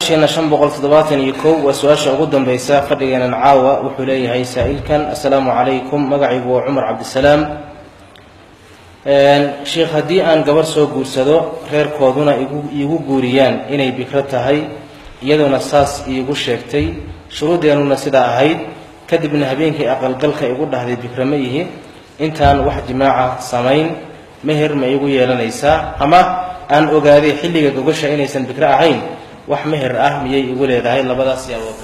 sheena shan boqol toddobaatan iyo kow waa su-aasha ugu dambaysa fadhigeenan caawa wuxuu leeyahay saa-ilkan assalaamu calaykum magacaygu waa cumar cabdisalaam sheikh haddii aan gabarh soo guursado reerkooduna igu iigu guuriyaan inay bikro tahay iyaduna saas iigu sheegtay shuruudeennuna sidaa ahayd kadibna habeenkii aqalgalka igu dhahday bikro ma ihi intaan wax jimaaca samayn meher ma igu yeelanaysaa ama aan ogaaday xilliga gogasha inaysan bikro ahayn wax meher ah miyay igu leedahay labadaas yaabood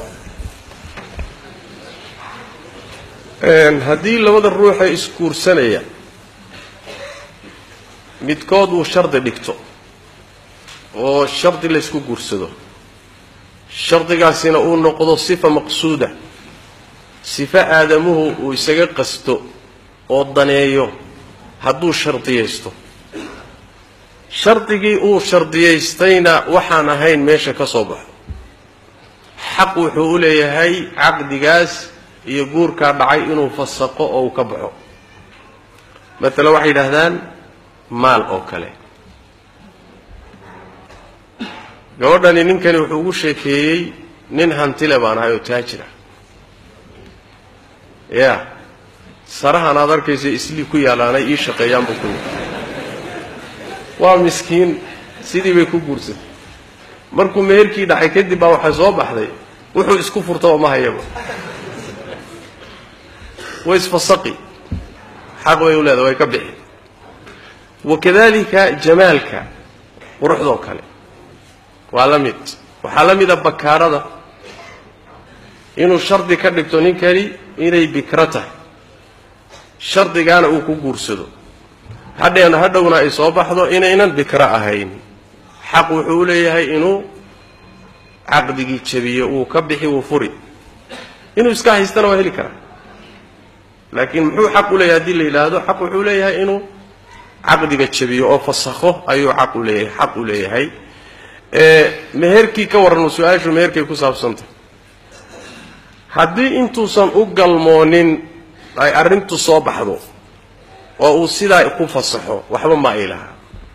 haddii labada ruuxee isguursanaya midkood uu shardi dhigto oo shardi laysku guursado shardigaasina uu noqdo sifa maqsuuda sifo aadamuhu uu isaga qasto oo daneeyo hadduu shardiyaysto shardigii uu shardiyaystayna waxaan ahayn meesha ka soo baxo xaq wuxuu u leeyahay caqdigaas iyo guurkaa dhacay inuu fasaqo oo uu ka baxo maalan waxay yidhaahdaan maal oo kale gabadhani ninkani wuxuu ugu sheekeeyey nin hantile baan ahay oo taajira ya sarahan aad arkaysa islii ku yaalaanay ii shaqeeyaan buu ku yidhi waa miskiin sidii bay ku guursatay markuu meherkii dhacay kadib baa waxay soo baxday wuxuu isku furtaba ma hayaba way isfasaqi xaq bay u leedahay way ka bixi wakadalika jamaalka quruxdoo kale waa la mid waxaa la mida bakaarada inuu shardi ka dhigto ninkani inay bikro tahay shardigaana uu ku guursado hadheen hadhowna ay soo baxdo inaynan bikro ahayn xaq wuxuu u leeyahay inuu caqdigii jabiyo uu ka bixi wuu furi inuu iska haystana waa heli karaa laakiin muxuu xaq u leeyahay haddii la yidhaahdo xaq wuxuu leeyahay inuu caqdiga jabiyo oo fasakho ayuu xaq u leeyahay xaq u leeyahay meherkii ka warran su-aashu meherkay ku saabsantah haddii intuusan u galmoonin ay arrintu soo baxdo oo uu sidaa ku fasaxo waxba ma ay lahaa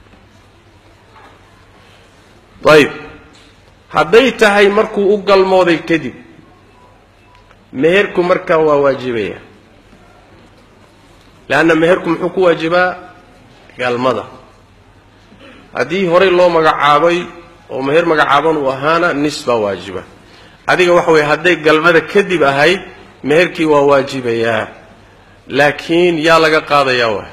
ayib hadday tahay markuu u galmooday kadib meherku markaa waa waajibaya leanna meherku muxuu ku waajibaa galmada haddii horey loo magacaabay oo meher magacaaban uu ahaana nis baa waajiba adiga waxa weeye hadday galmada kadib ahayd meherkii waa waajibayaa laakiin yaa laga qaadayaa waa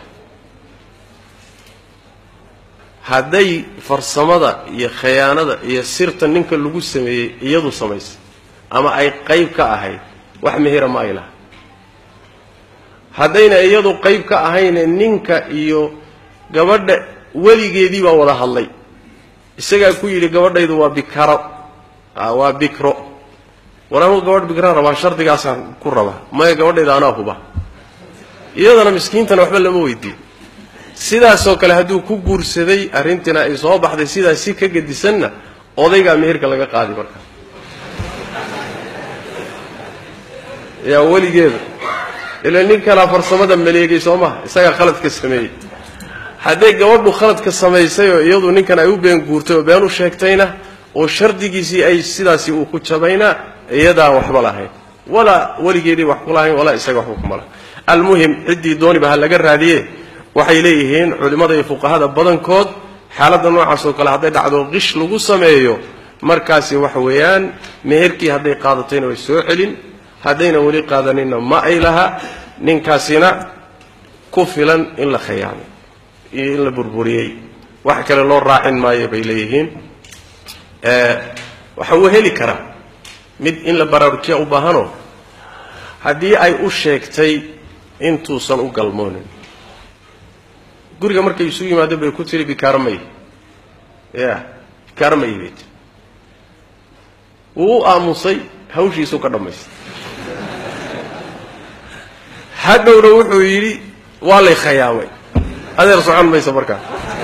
hadday farsamada iyo khayaanada iyo sirta ninka lagu sameeyey iyadu samaysay ama ay qayb ka ahayd wax mehera ma ay laha haddayna iyadu qayb ka ahayne ninka iyo gabadha weligeedii baa wada hadlay isagaa ku yidhi gabadhaydu waa bikaro waa bikro war anuu gabadh bikra rabaa shardigaasaan ku rabaa maya gabadhayda anaa huba iyadana miskiintana waxba lama weydiin sidaasoo kale hadduu ku guursaday arrintiina ay soo baxday sidaas si ka gedisanna odaygaa meherka laga qaadi markaa yaa weligeeda ila nin kalaa farsamada maleegay soo maha isagaa khaladka sameeyey hadday gabadhu khaladka samaysay oo iyadu ninkan ay u been guurtay oo been u sheegtayna oo shardigiisii ay sidaasi uu ku jabayna iyadaan waxba lahayn walaa weligeedii wax ku lahayn walaa isaga waxba kuma lahayn almuhim ciddii dooniba ha laga raadiye waxay leeyihiin culimmada iyo fuqahada badankood xaaladda noocaas oo kale hadday dhacdo qish lagu sameeyo markaasi waxa weeyaan meherkii hadday qaadatayna way soo celin haddayna weli qaadaninna ma ay laha ninkaasina ku filan in la khiyaamay iyo in la burburiyey wax kale loo raacin maayo bay leeyihiin waxa uu heli karaa mid in la baraarujiya u baahanoo haddii ay u sheegtay intuusan u galmoonin guriga markay isu yimaadeen bay ku tiri bikaaromay ya bikaaromay bay tiri wuu u aamusay hawshiisuu ka dhammaystay hadhowna wuxuu yidhi waa lay khayaamay adeer socon mayso markaa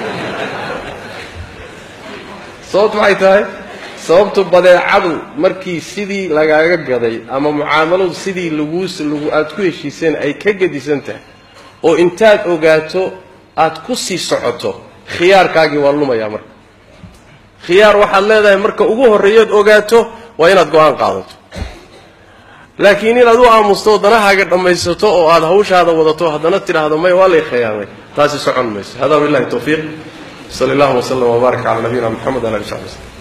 sababtu maxay tahay sababtu badeecadu markii sidii lagaaga gaday ama mucaamaladu sidii laguu lagu aada ku heshiiseen ay ka gedisan tahay oo intaad ogaato aad ku sii socoto khiyaarkaagii waa lumayaa marka khiyaar waxaad leedahay marka ugu horreeyood ogaato waa inaad go-aan qaadato laakiin inaad u aamusto danahaaga dhammaysato oo aad hawshaada wadato haddana tidhaahdo may waa lay khiyaamay taasi socon mayso hada billahi tawfiiq sal allahuma wslm wbaarak cala nabiyina mxamed ala ali sabi slm